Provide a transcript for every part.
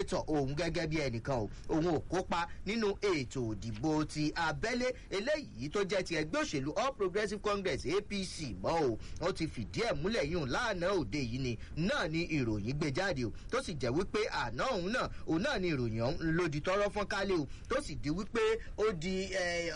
tọ̀ òun gẹ́gẹ́ bí ẹnìkan o òun ò kópa nínú ètò òdìbò ti abẹ́lé eléyìí tó jẹ́ ti ẹgbẹ́ òṣèlú all progressives congress apc mọ́ o wọ́n ti fìdí ẹ̀ múlẹ̀ yìí lánàá òde yìí ni náà ni ìròyìn gbé jáde o tó sì jẹ́ wípé àná òun náà òun náà ni ìròyìn ọ̀hún lòdì tọrọ fọ́n kálẹ̀ o tó sì di wípé ó di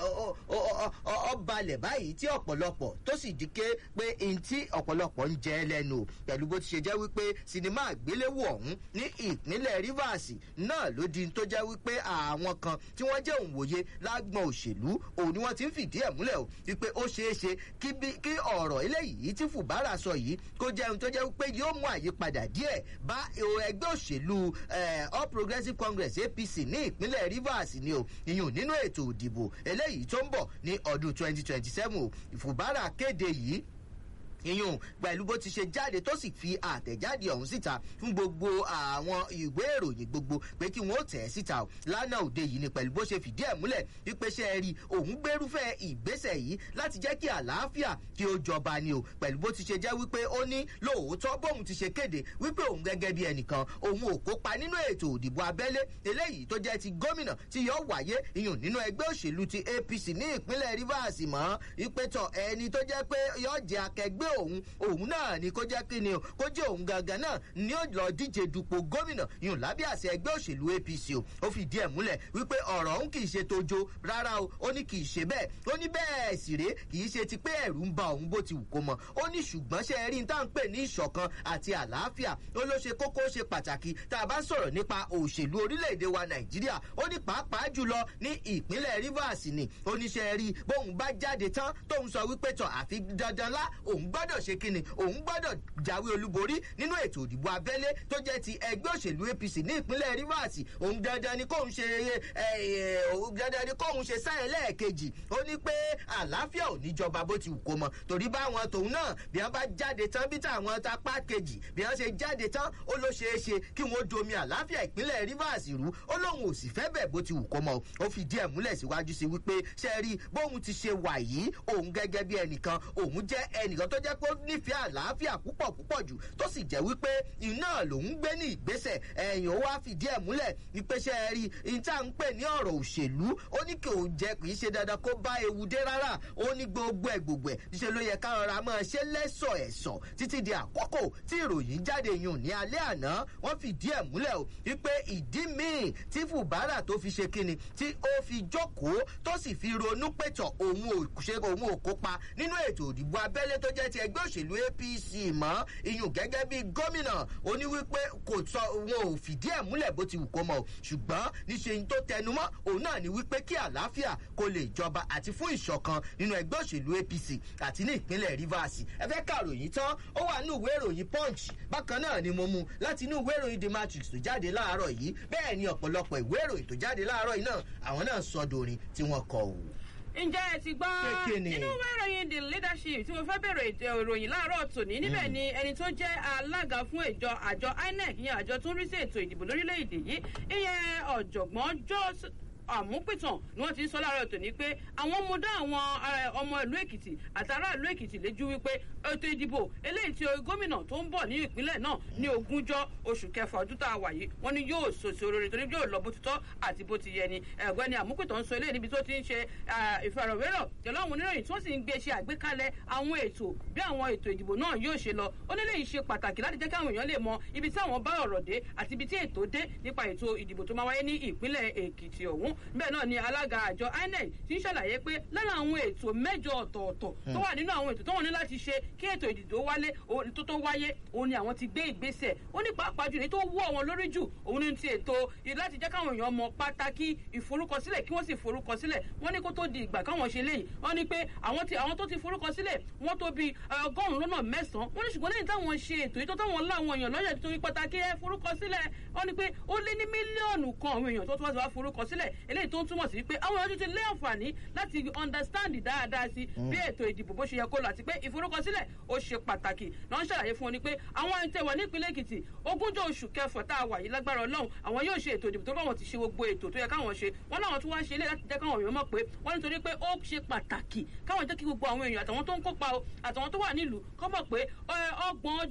ọbalẹ̀ báyìí tí ọ̀pọ̀lọpọ̀ tó sì di ké pé n tí ọ̀pọ̀lọpọ̀ ń jẹ́ lẹ́nu o pẹ̀lú bó ti ṣe jẹ́ wípé sinimá àgbéléwò ọ̀hún ní ìpínlẹ̀ rivers náà ló di tó jẹ́ wípé àwọn kan tí wọ́n jẹ́ òǹwòye lágbọ̀n òṣèlú òun ni wọ́n ti ń fìdí ẹ̀ múlẹ̀ o wípé ó ṣeé ṣe kí ọ̀rọ̀ eléyìí tí fùbárà sọ yìí kó jẹ́ ohun tó jẹ́ wípé yóò mú àyípadà díẹ̀ bá ẹgbẹ́ òṣèlú all progressives congress apc ní ìpínlẹ̀ rivers ni o ìyún nínú ètò òdìbò eléyìí tó ń bọ̀ ní ọdún twenty twenty seven o fùbárà kéde yìí ìyún pẹ̀lú bó ti ṣe jáde tó sì fi àtẹ̀jáde ọ̀hún síta fún gbogbo àwọn ìwé ìròyìn gbogbo pé kí wọ́n tẹ̀ ẹ́ síta o lánàá òde yìí ni pẹ̀lú bó ṣe fìdí ẹ̀ múlẹ̀ wípé ṣe é rí òun gbérúfẹ́ ìgbésẹ̀ yìí láti jẹ́ kí àlàáfíà kí ó jọba ni o pẹ̀lú bó ti ṣe jẹ́ wípé ó ní lóòótọ́ bóun ti ṣe kéde wípé òun gẹ́gẹ́ bí ẹnìkan òun ò kópa nínú ètò òdìbò abẹ́lé eléyìí tó jẹ́ ti gómìnà tí yóò wáyé ìyún nínú ẹgbẹ́ òṣèlú ti apc ní ìpínlẹ̀ rivers mọ́ wípé tọ ẹni tó jẹ́ pé yóò jẹ́ akẹgbẹ́ òun òun náà ni kó jẹ́ kí ni o kó jẹ́ òun gangan náà ni ó lọ díje dupò gómìnà yùn lábẹ́ àṣẹ ẹgbẹ́ òṣèlú apc o ó fi díẹ̀ múlẹ̀ wípé ọ̀rọ̀ òun kì í ṣe tojo rárá o ó ní kì í ṣe bẹ́ẹ̀ ó ní bẹ́ẹ̀ sì ré kì í ṣe ti pé ẹ̀rù ń ba òun bó ti wù kó mọ ó ní ṣùgbọ́n ṣe rí n tá à ń pè ní ìṣọ̀kan àti àlàáfíà ó ló ṣe kókó ṣe pàtàkì tá a bá sọ̀rọ̀ nípa òṣèlú orílẹ̀-èdè wa nàìjíríà ó ní pàápàá jùlọ ní ìpínlẹ̀ rivers ni oníṣẹ́ rí bóun bá jáde tán tóun sọ wípé tọ̀ àfi dandan lá òun gbọ́dọ̀ ṣe kíni òun gbọ́dọ̀ jáwé olúborí nínú ètò òdìbò abẹ́lé tó jẹ́ ti ẹgbẹ́ òṣèlú apc ní ìpínlẹ̀ rivers òun dandan ni kóun ṣe dandan ni kóun ṣe sáyẹn lẹ́ẹ̀kejì ó ní pé àlàáfíà ò ní jọba bó ti wù kó mọ torí báwọn tòun náà bí wọn bá jáde tán bí táwọn tapá kejì bí wọn ṣe jáde tán ó ló ṣeé ṣe kí wọn domi àlàáfíà ìpínlẹ̀ rivers rú ó lóun ò sì fẹ́ bẹ̀ bó ti wù kó mọ ó fi díẹ̀ múlẹ̀ síwájú sí wípé ṣe rí bóun ti ṣe wà yìí òun gẹ́gẹ́ bí ẹnìkan òun jẹ́ ẹnìkan tó jẹ́ pé ó nífẹ̀ẹ́ àlàáfíà púpọ̀ púpọ̀ jù tó sì jẹ́ wípé iná lòún gbé ní ìgbésẹ̀ ẹ̀yìn ó wá fìdí ẹ̀ múlẹ̀ wípé ṣe rí ìta ń pè ní ọ̀rọ̀ òṣèlú ó ní kí òun jẹ kì í ṣe dandan kó bá ewu dé rárá ó ní gbogbo ẹ̀ gbogbo ẹ̀ ṣe ló yẹ káwọn ra máa ṣe lẹ́sọ̀ ẹ̀sọ̀ títí di àkókò tí ìròyìn jáde yùn ní alẹ́ àná wọ́n fìdí ẹ̀ múlẹ̀ o wípé ìdí míì tí fùbárà tó fi ṣe kíni tí ó fi jókòó tó sì fi ronú pẹ̀tọ̀ òun ò ṣe òun ò kópa nínú ètò òdìbò abẹ́lé tó jẹ́ ti ẹgbẹ́ òṣèlú apc mọ́ iyùn gẹ́gẹ́ bí gómìnà ó ní wípé kò sọ wọn ò fìdí ẹ̀ múlẹ̀ bó ti wù kó mọ̀ ṣùgbọ́n níṣe tó tẹnumọ́ òun náà ni wípé kí àlàáfíà kó lè jọba àti fún ìṣọ̀kan nínú ẹgbẹ́ òṣèlú apc àti ní ìpínlẹ̀ rivers ẹ fẹ́ kàròyìn tán ó wà ní ìwé ìròyìn punch bákan náà ni mo mú láti inú ìwé ìròyìn the matrix tó jáde láàárọ̀ yìí bẹ́ẹ̀ ni ọ̀pọ̀lọpọ̀ ìwé ìròyìn tó jáde láàárọ̀ yìí náà àwọn náà sọ dorin tí wọ́n kọ òwò ǹjẹ́ ẹ ti gbọ́ nínú ìwé ìròyìn the leadership tí mo fẹ́ bẹ̀rẹ̀ ètò ìròyìn láàárọ̀ tòní níbẹ̀ ni ẹni tó jẹ́ alága fún ìjọ àjọ inec ìyẹn àjọ tó ń rí sí ètò ìdìbò lórílẹ̀‐èdè yìí ìyẹn ọ̀jọ̀gbọ́n jos àmúpìtàn ni wọ́n ti ń sọ láàárọ̀ tòní pé àwọn mú dá àwọn ọmọ ìlú èkìtì àtàrà ìlú èkìtì léjú wípé ètò ìdìbò eléyìí tí gómìnà tó ń bọ̀ ní ìpínlẹ̀ náà ní ogúnjọ́ oṣù kẹfà ọdún tá a wà yìí wọ́n ní yóò sòsò rere torí yóò lọ bó ti tọ́ àti bó ti yẹ ni ẹ̀gbẹ́ni àmúpìtàn ń sọ eléyìí níbi tó ti ń ṣe ìfọ̀rọ̀wérọ̀ pẹ̀lú àwọn oníròyìn tí wọ́n sì ń gbé ṣe àgbékalẹ̀ àwọn ètò bí àwọn ètò ìdìbò náà yóò ṣe lọ ó nílé yìí ṣe pàtàkì láti jẹ́ kí àwọn èèyàn lè mọ ibi tí àwọn bá ọ̀rọ̀ dé àti ibi tí ètò dé nípa ètò ìdìbò tó máa wáyé ní ìpínlẹ̀ èkìtì ọ̀hún bẹ́ẹ̀ náà ni alága àjọ inec ti ń ṣàlàyé pé lára àwọn ètò mẹ́jọ ọ̀tọ̀ọ̀tọ̀ tó wà nínú àwọn ètò tó wọ́n ní láti ṣe kí ètò ìdìbò wálé tó tó wáyé òun ni àwọn ti gbé ìgbésẹ̀ ó ní pàápàá jù ní tó wú àwọn lórí jù òun ní ti ètò láti jẹ́ káwọn èèyàn mọ pàtàkì ìforúkọsílẹ̀ kí wọ́n sì forúkọsílẹ̀ wọ́n ní kó tó di ìgbà káwọn ṣe léyìí wọ́n ní pé àwọn ti àwọn tó ti forúkọsílẹ̀ wọ́n tó bi ọgọ́rùn-ún lọ́nà mẹ́sàn-án wọ́n ní ṣùgbọ́n lẹ́yìn táwọn ṣe ètò yìí tó táwọn láwọn èèyàn lọ́yẹ̀ tó pàtàkì ẹ forúkọsílẹ̀ wọ́n ní pé ó lé ní mílíọ̀nù kan àwọn èèyàn tó tún wá sí wá forúkọsílẹ̀ eléyìí tó ń túmọ̀ sí pé àwọn èèyàn ti lé àǹfààní láti understand dáadáa sí bí ètò ìdìbò bó ṣe yẹ kó lọ àti pé ìforúkọsílẹ̀ ó ṣe pàtàkì náà ń ṣàlàyé fún wọn ni pé àwọn ẹni tẹ wà ní ìpínlẹ̀ èkìtì ogúnjọ́ oṣù kẹfà tá a wà yìí lágbára ọlọ́run àwọn yóò ṣe ètò ìdìbò tó bá wọn ti ṣe gbogbo ètò tó yẹ káwọn ṣe wọn láwọn tún wá ṣe ilé láti jẹ́ káwọn èèyàn mọ̀ pé wọ́n nítorí pé ó ṣe pàtàkì káwọn jẹ́ kí gbogbo àwọn èèyàn àtàwọn tó ń kópa o àtàwọn tó wà nílùú kọ́ mọ̀ pé ọgbọ̀n ọjọ́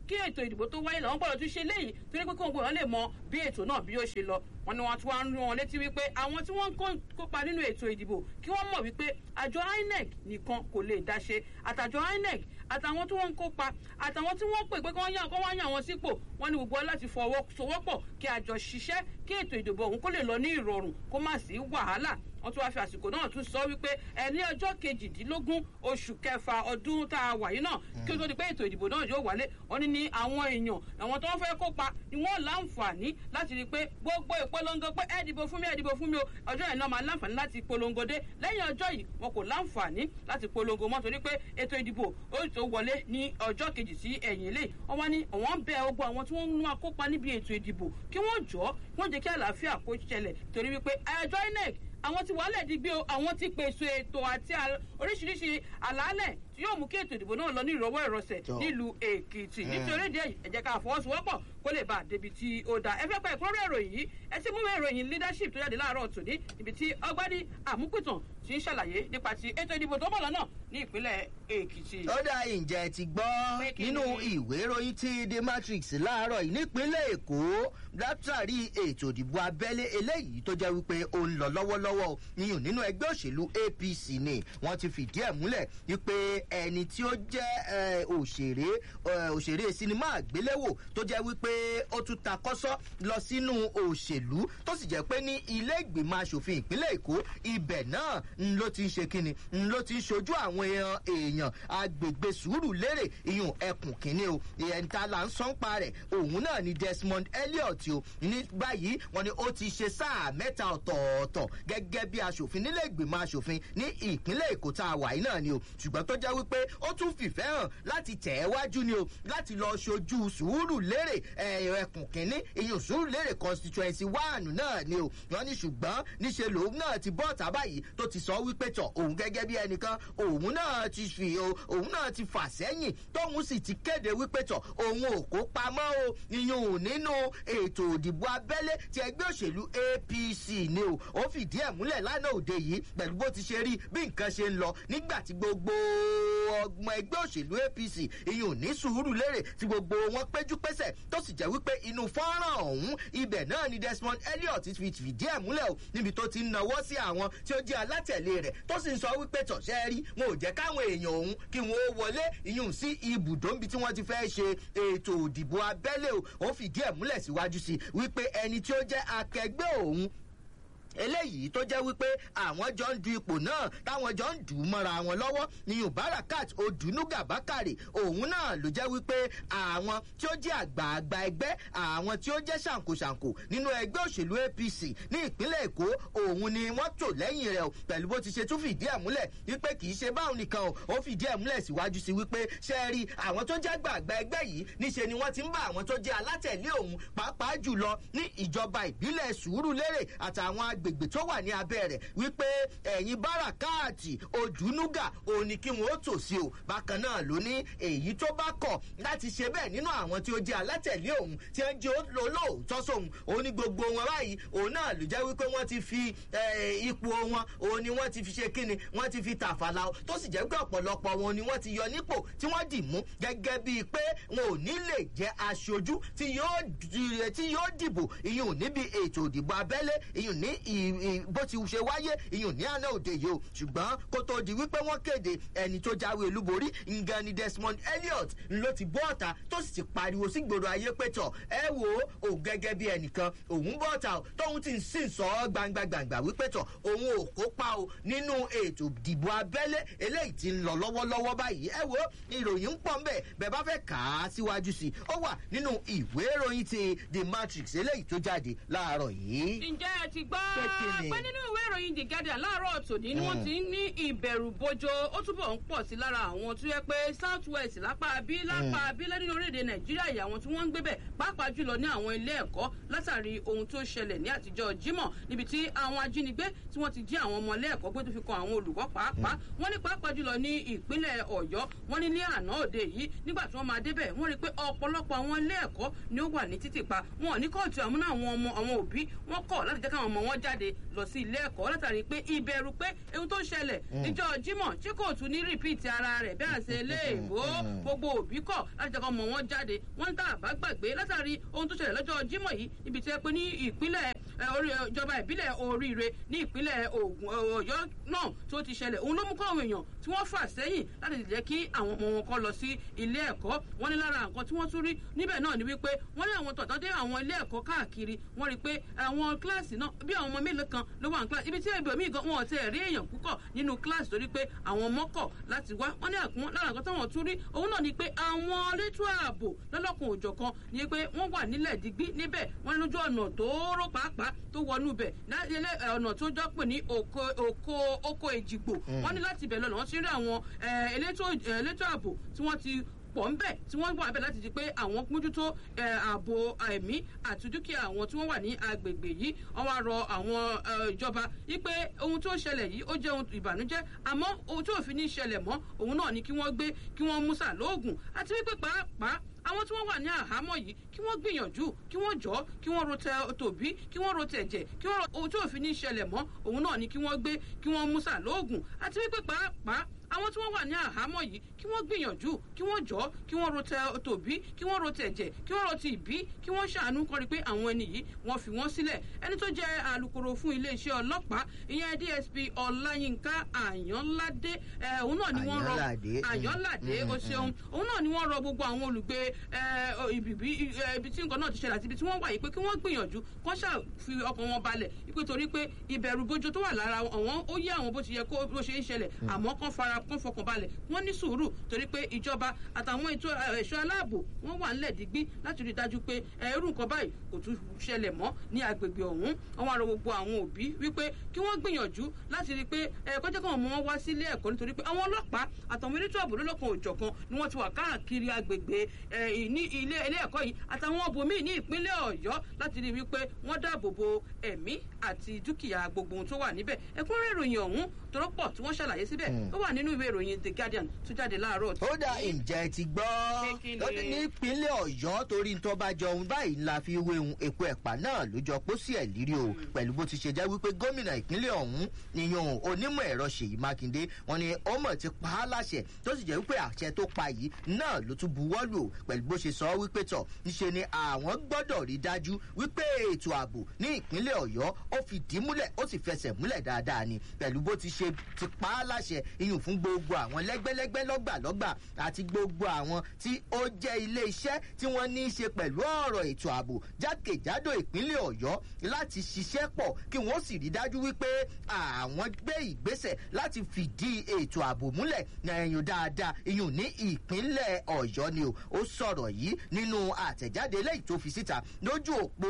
kí ètò ìdìbò tó wáyé làwọn gbọ́dọ̀ tún ṣe léyìí torí pé kí wọn gbọ́dọ̀ lè mọ bí ètò náà bí ó ṣe lọ wọn ni wọn tún wá ń rán wọn létí wípé àwọn tí wọn ń kópa nínú ètò ìdìbò kí wọn mọ wípé àjọ inec nìkan kò lè dá ṣe àtàjọ inec àtàwọn tí wọn ń kópa àtàwọn tí wọn pè pé kí wọn yàn kí wọn yàn wọn sípò wọn ni gbogbo láti fọwọ́sowọ́pọ̀ kí àjọ ṣiṣẹ́ kí ètò ìdìbò ọ̀hún kó lè lọ ní ìrọ̀rùn kó má sí wàhálà wọn tún wá fi àsìkò náà tún sọ wípé ẹni ọjọ́ kejìdínlógún oṣù kẹfà ọdún tá a wà yìí náà kí o tó di pé ètò ìdìbò náà yóò wálé wọn ní ní àwọn èèyàn àwọn tó ń fẹ́ kópa ni wọ́n láǹfààní láti rí i pé gbogbo ìpolongo pé ẹ dìbò fún mi ẹ dìbò fún mi o ọjọ́ yẹn náà máa láǹfààní láti polongo dé lẹ́yìn ọjọ́ yìí wọn kò láǹfààní láti polongo mọ́ torí pé ètò ìdìbò ó tó wọlé ní ọjọ́ kejì sí ẹ̀yìn ilé wọn wá ní àwọn bẹ ogun àwọn tí wọ́n ń wá kópa níbi ètò ìdìbò kí wọ́n jọ́ wọ́n jẹ́ kí àlàáfíà kó ṣẹlẹ̀ torí wípé àjọ inec àwọn ti wàhálẹ̀ di gbé o àwọn ti pèsè ètò àti oríṣiríṣi àlàálẹ̀ tí yóò mú kí ètò ìdìbò náà lọ ní ìrọwọ́ ìrọsẹ̀ nílùú èkìtì nítorí ìdí èyí ẹ jẹ́ ká fọwọ́sowọ́pọ̀ kó lè bá a débi tí ó dáa ẹ fẹ́ pa ìkúnrẹ́rẹ́ ìròyìn yìí ẹ ti mú ìròyìn leadership tó jáde láàárọ̀ tòní ibi tí ọgbádì àmúpìtàn ti ń ṣàlàyé nípa ti ètò ìdìbò tó bọ̀ lọ́nà ní ìpínlẹ̀ èkìtì. ó dá ìjẹ́ ti gbọ́ nínú ìwé ìròyìn ti the matrix láàárọ̀ yìí nípínlẹ̀ èkó látàrí ètò ìdìbò abẹ́lé eléyìí tó jẹ́ wípé ó ń lọ lọ́wọ́lọ́wọ́ níyùn nínú ẹgbẹ́ òṣèlú apc ni wọ́n ti fìdí ẹ̀ múlẹ̀ wípé ẹni tí ó jẹ́ òṣèré òṣèré sinimá àgbéléwò tó jẹ́ wípé ó tún ta kọ́sọ́ lọ sínú òṣèlú tó sì jẹ́ pé ní ilé ìgbìmọ̀ asòfin ìpínlẹ̀ èkó ibẹ̀ náà ń ló ti ń ṣe kíni ń ló ti ń ṣojú àwọn èèyàn agbègbè sùúrù lérè ìyún ẹkùn kínní o ìyẹn ta là ń sọ́npa rẹ̀ òun náà ni desmond elliot o ní báyìí wọn ni ó ti ṣe sáà mẹ́ta ọ̀tọ̀ọ̀tọ̀ gẹ́gẹ́ bí asòfin nílé ìgbìmọ̀ asòfin ní ìpínlẹ̀ èkó tá a wà yìí náà ni o ṣùgbọ́n tó jẹ́ wípé ó tún fìfẹ́ hàn láti tẹ̀ ẹ́ wájú ni o láti lọ ṣojú sùúrù lérè ẹkùn kínní ìyún sùúrù lérè constituency one náà ni o wọn ní ṣùgbọ́n níṣe lòun náà ti bọ́ ọ̀tá báyìí tó ti sọ wípé tọ̀ òun gẹ́gẹ́ bí ẹnìkan òun náà ti fi òun náà ti fà sẹ́yìn tóun sì ti kéde wípé tọ̀ òun ò kó pamọ́ o ìyún nínú ètò òdìbò abẹ́lé ti ẹgbẹ́ òṣèlú apc ni o ó fìdí ẹ̀ múlẹ̀ lánàá òde yìí pẹ̀lú bó ti ṣe rí bí nǹkan ṣe ń lọ nígbà tí gbogbo ọgbọ̀n ẹgbẹ́ òṣèlú apc ìyún ní sùúrù lérè tí gbogbo wọn péjú pésẹ̀ tó sì jẹ́ wípé inú fọ́nrán ọ̀hún ibẹ̀ náà ni desmond elliot fi fìdí ẹ̀ múlẹ̀ o níbi tó ti ń nawọ́ sí àwọn tí ó jẹ́ alátẹ̀lé rẹ̀ tó sì ń sọ wípé tọ̀ṣẹ́ rí wọn ò jẹ́ káwọn èèyàn òun kí wọn ó wọlé ìyún sí ibùdó níbi tí wọ́n ti fẹ́ ṣe ètò òdìbò abẹ́lé o ó fìdí ẹ̀ múlẹ̀ síwájú sí wípé ẹni tí ó jẹ́ akẹgbẹ́ òun eléyìí tó jẹ́ wípé àwọn jọ ń du ipò náà táwọn jọ ń dùn ún mọ́ra wọn lọ́wọ́ ní barakat odunuga bakare òun náà ló jẹ́ wípé àwọn tí ó jẹ́ àgbààgbà ẹgbẹ́ àwọn tí ó jẹ́ ṣàǹkóṣàǹkó nínú ẹgbẹ́ òṣèlú apc ní ìpínlẹ̀ èkó òun ni wọ́n tò lẹ́yìn rẹ̀ o pẹ̀lú bó ti ṣe tún fìdí ẹ̀ múlẹ̀ wípé kì í ṣe báwọn nìkan o ó fìdí ẹ̀ múlẹ̀ síwájú sí wípé ṣe rí àwọn tó jẹ́ àgbààgbà ẹgbẹ́ yìí níṣe ni wọ́n ti ń bá àwọn tó jẹ́ alátẹ̀lé òun pàápàá jùlọ ní ìjọba ìbílẹ̀ sùúrù lérè àtàwọn agbègbè tó wà ní abẹ́ rẹ̀ wípé ẹ̀yin báràkáàtì òdùnúgà òun ni kí wọ́n ó tò sí o bákan náà ló ní èyí tó bá kọ̀ láti ṣe bẹ́ẹ̀ nínú àwọn tí ó jẹ́ alátẹ̀lé òun tí ó ń jẹ́ olóòótọ́ sóhun òun ní gbogbo wọn báyìí òun náà ló jẹ́ wípé wọ́n ti fi ipò wọn òun ni wọ́n ti fi ṣe kíni wọ́n ti fi tàfàlà tó sì jẹ́ pé ọ̀pọ̀lọpọ̀ wọn ni wọ́n ti yọ nípò tí wọ́n dì mú gẹ́gẹ́ bíi pé wọn ò ní lè jẹ́ aṣojú tí yóò dìbò ìyún níbi ètò ìdìbò abẹ́lé ìyún ní bó ti ṣe wáyé ìyún ní àná òde yìí o ṣùgbọ́n kó tó di wípé wọ́n kéde ẹni tó jáwé olúborí ngan ni desmond elliot ló ti bọ́ ọ̀tà tó sì ti pariwo sí gbòòrò ayé pẹ̀tọ̀ ẹ wo òun gẹ́gẹ́ bí ẹnìkan òun bọ́ ọ̀tà tóun ti ń sìn sọ ọ́ gbangba gbangba wípé tọ̀ òun ò kópa o nínú ètò ìdìbò abẹ́lé eléyìí ti ń lọ lọ́wọ́lọ́wọ́ báyìí ẹ wo ìròyìn ń pọ̀ ńbẹ̀ bẹ́ẹ̀ bá fẹ́ kà á síwájú sí i ó wà nínú ìwé ìròyìn ti the matrix eléyìí tó jáde láàárọ̀ yìí. ǹjẹ́ ẹ ti gbọ́ pé nínú ìwé ìròyìn the guardian láàárọ̀ tòní ni wọ́n ti ń ní ìbẹ̀rù bojo ó túbọ̀ ń pọ̀ sí lára àwọn tó yẹ pé south west lápá bí lápá bí lẹ́nu orílẹ̀-èdè nàìjíríà yìí àwọn tí wọ́n ń gbé bẹ̀ pàápàá jùlọ ní àwọn ilé ẹ̀kọ́ látàrí ohun tó ṣẹlẹ̀ ní àtijọ́ jimoh níbi tí àwọn ajínigbé tí wọ́n ti jí àwọn ọmọ ilé ẹ̀kọ́ gbé tó fi kan àwọn olùkọ́ pàápàá wọ́n ní pàápàá jùlọ ní ìpínlẹ̀ ọ̀yọ́ wọ́n ní ní àná òde yìí nígbà tí wọ́n máa débẹ̀ wọ́n rí i pé ọ̀pọ̀lọpọ̀ àwọn ilé ẹ̀kọ́ ni ó wà ní títì pa wọn ò ní kóòtù àmúná àwọn ọmọ àwọn òbí wọn kọ̀ láti jẹ́ káwọn ọmọ wọn jáde jáde lọ sí ilé ẹ̀kọ́ látàrí pé ìbẹ̀rù pé ohun tó ṣẹlẹ̀ níjọ́ jímọ̀ tí kò tún ní rìpíìtì ara rẹ̀ bí àṣẹ léèbó gbogbo òbí kọ̀ láti jẹ́ kọ́ mọ̀ wọ́n jáde wọ́n ń tà bá gbàgbé látàrí ohun tó ṣẹlẹ̀ lọ́jọ́ jímọ̀ yìí ibi tí ẹ pé ní ìpínlẹ̀ ìjọba ìbílẹ̀ oríire ní ìpínlẹ̀ Ògùn Ọ̀yọ́ náà tó ti ṣẹlẹ̀ òun ló mú kọ́ àwọn èèyàn tí wọ́n fà sẹ́yìn láti jẹ́ kí àwọn ọmọ wọn kọ́ lọ sí ilé ẹ̀kọ́ wọ́n ní lára nǹkan tí wọ́n tún rí níbẹ̀ náà ni wípé wọ́n ní àwọn tọ̀tọ̀ dé àwọn ilé ẹ̀kọ́ káàkiri wọ́n rí i pé àwọn kíláàsì náà bí àwọn ọmọ mélòó kan ló wà ní kíláàsì ibi tí ibòmíì gan wọn ò tẹ̀ rí èèyàn púpọ̀ nínú kíláàsì torí pé àwọn ọmọ kọ̀ láti wá wọ́n ní àkún lára nǹkan táwọn tún rí òun náà ni pé àwọn elétò ààbò lọ́lọ́kùn òjọ̀kan ni pé wọ́n wà nílẹ̀ digbí níbẹ̀ wọ́n lójú ọ̀nà tóóró pàápàá tó wọnú bẹ̀ ọ̀nà tó jọ pé ní oko oko èjìgbò wọ́n ní láti bẹ̀ lọ́nà wọ́n ti rí àwọn elétò ààbò tí wọ́n ti pọ̀ ń bẹ̀ tí wọ́n wà bẹ̀ láti di pé àwọn mójútó ààbò ẹ̀mí àti dúkìá àwọn tí wọ́n wà ní agbègbè yìí wọ́n wá rọ àwọn ìjọba wípé ohun tó ṣẹlẹ̀ yìí ó jẹ́ ohun ìbànújẹ́ àmọ́ ohun tí òfin ní ṣẹlẹ̀ mọ́ òun náà ni kí wọ́n gbé kí wọ́n mú sàlóògùn àti wípé pàápàá àwọn tí wọ́n wà ní àhámọ́ yìí kí wọ́n gbìyànjú kí wọ́n jọ́ kí wọ́n ro tòbí kí wọ́n ro tẹ̀jẹ̀ kí wọ́n ohun tí òfin ní ṣẹlẹ̀ mọ́ òun náà ni kí wọ́n gbé kí wọ́n mú sàlóògùn àti wípé pàápàá àwọn tí wọ́n wà ní àhámọ́ yìí kí wọ́n gbìyànjú kí wọ́n jọ́ kí wọ́n ro tòbí kí wọ́n ro tẹ̀jẹ̀ kí wọ́n ro ti ìbí kí wọ́n ṣàánú kọ́ni pé àwọn ẹni yìí wọ́n fi wọ́n sílẹ̀ ẹni tó jẹ́ alukoro fún iléeṣẹ́ ọlọ́pàá ìyẹn DSP Ọláyínká Àyànládé òun náà ni wọ́n rọ Àyànládé o ṣeun òun náà ni wọ́n rọ gbogbo àwọn olùgbé ibi tí nǹkan náà ti ṣẹlẹ̀ àti ibi tí wọ́n wà yìí pé kí wọ́n gbìyànjú kán ṣàfi ọkàn wọn balẹ̀ wípé torí pé ìbẹ̀rù bójú tó wà lára àwọn ó yé àwọn bó ti yẹ kó bó ṣe ń ṣẹlẹ̀ àmọ́ kán fara kán fọkàn balẹ̀ wọ́n ní sùúrù torí pé ìjọba àtàwọn ètò ẹ̀ṣọ́ aláàbò wọ́n wà nílẹ̀ digbí láti rí i dájú pé irú nǹkan báyìí kò tún ṣẹlẹ̀ mọ́ ní agbègbè ọ̀hún wọ́n wá rọ gbogbo àwọn òbí wípé kí wọ́n gbìyànjú láti rí i pé ẹ̀kọ́ jẹ́ káwọn ọmọ wọn wá sílé ẹ̀kọ́ nítorí pé àwọn ọlọ́pàá àtàwọn elétò ààbò lọ́lọ́kan òjọ̀kan ni wọ́n ti wà káàkiri agbègbè ní ilé ilé ẹ̀kọ́ yìí àtàwọn ọbòmíì ní ìpínlẹ̀ ọ̀yọ́ láti rí i wípé wọ́n dáàbò bo ẹ̀mí àti dúkìá gbogbo ohun tó wà níbẹ̀ ẹ̀kúnrẹ́ ìròyìn ọ̀hún tó pọ̀ tí wọ́n ṣàlàyé síbẹ̀ ó wà nínú ìwé ìròyìn the guardian tó jáde láàárọ̀. ó dà ǹjẹ́ ti gbọ́ nípínlẹ̀ ọ̀yọ́ torí tó bá jọ ohun báyìí la fi wé ohun èpo ẹ̀pà náà ló jọ pósí ẹ̀ lírí o pẹ̀lú bó ti ṣe jẹ́ wípé gómìnà ìpínlẹ̀ ọ̀hún níyan onímọ̀ ẹ̀rọ ṣèyí mákindé wọn ni ó mọ̀ ti pa á láṣẹ tó sì jẹ́ wípé àṣẹ tó pa yìí náà ló tún buwọ́ lù pẹ̀lú bó ṣe sọ wípé tọ̀ níṣe ni àwọn gbọ́dọ̀ rí dájú wípé ètò ààbò ní ìpínlẹ̀ ọ̀yọ́ ó fi dì í múlẹ̀ ó sì fẹsẹ̀ múlẹ̀ dáadáa ni pẹ̀lú bó ti ṣe ti pa á láṣẹ iyùn fún gbogbo àwọn lẹ́gbẹ́lẹ́gbẹ́ lọ́gbàlọ́gbà àti gbogbo àwọn tí ó jẹ́ ilé iṣẹ́ tí wọ́n ní í ṣe pẹ̀lú ọ̀rọ̀ ètò ààbò jákèjádò ìpínlẹ̀ ọ̀yọ́ láti ṣiṣẹ́ pọ̀ kí wọ́n sì rí dájú wípé àwọn gbé ìgbésẹ̀ láti fìdí ètò ààbò múlẹ̀ ẹ̀yìn dáadáa iyùn ní ìpínlẹ̀ ọ̀yọ́ ni o ó sọ̀rọ̀ yìí nínú àtẹ̀jáde eléyìí tó fi síta lójú òpó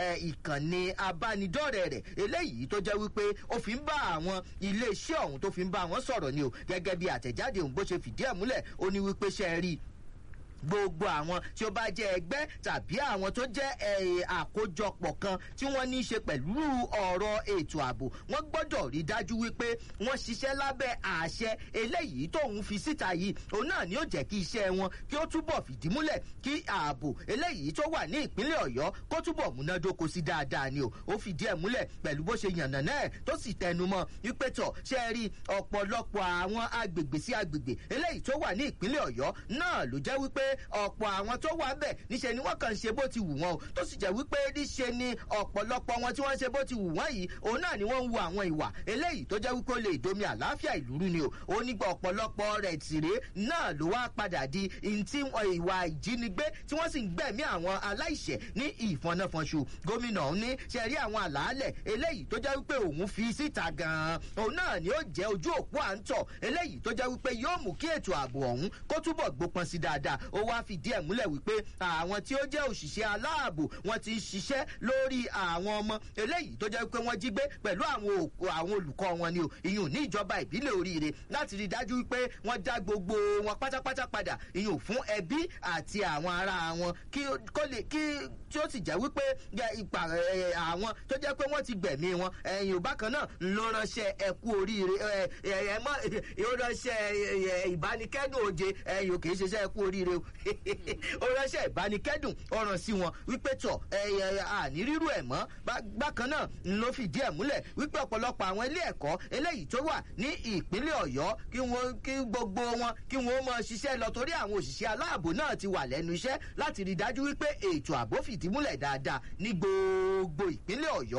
ìkànnì abánidọ́rẹ̀ẹ́ rẹ̀ eléyìí tó jẹ́ wípé ó fi ń bá àwọn ilé iṣẹ́ ọ̀hún tó fi ń bá wọn sọ̀rọ̀ ni o gẹ́gẹ́ bí àtẹ̀jáde òun bó ṣe fìdí ẹ̀ múlẹ̀ ó ní wípé ṣe é rí i gbogbo àwọn tí ó bá jẹ ẹgbẹ́ tàbí àwọn tó jẹ́ àkójọpọ̀ kan tí wọ́n ní í ṣe pẹ̀lú ọ̀rọ̀ ètò ààbò wọ́n gbọ́dọ̀ rí dájú wípé wọ́n ṣiṣẹ́ lábẹ́ àṣẹ eléyìí tóun fi síta yìí òun náà ni ó jẹ́ kí iṣẹ́ wọn kí ó túbọ̀ fìdí múlẹ̀ kí ààbò eléyìí tó wà ní ìpínlẹ̀ ọ̀yọ́ kó túbọ̀ múnádóko sí dáadáa ni o ó fìdí ẹ̀ múlẹ̀ pẹ̀lú bó ṣe yànnà náà tó sì tẹnumọ́ wípé tọ̀ ṣe rí ọ̀pọ̀lọpọ̀ àwọn agbègbè sí agbègbè eléyìí tó wà ní ìpínlẹ̀ ọ̀yọ́ náà ló jẹ́ wípé ọ̀pọ̀ àwọn tó wà bẹ̀ níṣẹ́ ni wọ́n kàn ń ṣe bó ti wù wọ́n o tó sì jẹ́ wípé níṣe ni ọ̀pọ̀lọpọ̀ wọn tí wọ́n ṣe bó ti wù wọ́n yìí òun náà ni wọ́n ń wo àwọn ìwà eléyìí tó jẹ́ wípé ó lè domi àlàáfíà ìlú rú ni o ó nígbà ọ̀pọ̀lọpọ̀ rẹ̀ tìrẹ náà ló wá padà di ntí ìwà ìjínigbé tí wọ́n sì ń gbẹ̀mí àwọn aláìṣẹ̀ ní ìfọ̀nàfọ̀nṣù gómìnà òun ní ṣe rí àwọn àlàálẹ̀ eléyìí tó jẹ́ wípé òun fi síta gan-an òun náà ni ó jẹ́ ojú òpó à ń tọ̀ eléyìí tó jẹ́ wípé yóò mú kí ètò ààbò ọ̀hún kó túbọ̀ gbópọn sí dáadáa ó wá fìdí ẹ̀ múlẹ̀ wípé àwọn tí ó jẹ́ òṣìṣẹ́ aláàbò wọ́n ti ń ṣiṣẹ́ lórí àwọn ọmọ eléyìí tó jẹ́ wípé wọ́n jí gbé pẹ̀lú àwọn olùkọ́ wọn ni o ìyún ní ìjọba ìbílẹ̀ oríire láti rí i dájú wípé wọ́n dá gbogbo wọn pátápátá padà ìyún fún ẹbí àti àwọn ará wọn kí kó lè kí tí ó sì jẹ́ wípé ipa àwọn tó jẹ́ pé wọ́n ti gbẹ̀mí wọn ẹ̀yìn ò bákan náà ló ránṣẹ́ ẹ̀kú oríire ẹ̀mọ́ ó ránṣẹ́ ìbánikẹ́dùn òde ẹ̀yìn ò kì í ṣiṣẹ́ ẹ̀kú oríire ó ránṣẹ́ ìbánikẹ́dùn ọ̀ràn sí wọn wípé tọ̀ àní rírú ẹ̀ mọ́ bákan náà ló fìdí ẹ̀ múlẹ̀ wípé ọ̀pọ̀lọpọ̀ àwọn ilé ẹ̀kọ́ eléyìí tó wà ní ìpínlẹ̀ ọ̀yọ́ kí wọ́n kí gbogbo wọn kí wọ́n mọ ṣiṣẹ́ lọ torí àwọn òṣìṣẹ́ aláàbò náà ti wà lẹ́nu iṣẹ́ láti rí dájú wípé ètò ààbò fìdí múlẹ̀ dáadáa ní gbogbo ìpínlẹ̀ ọ̀yọ́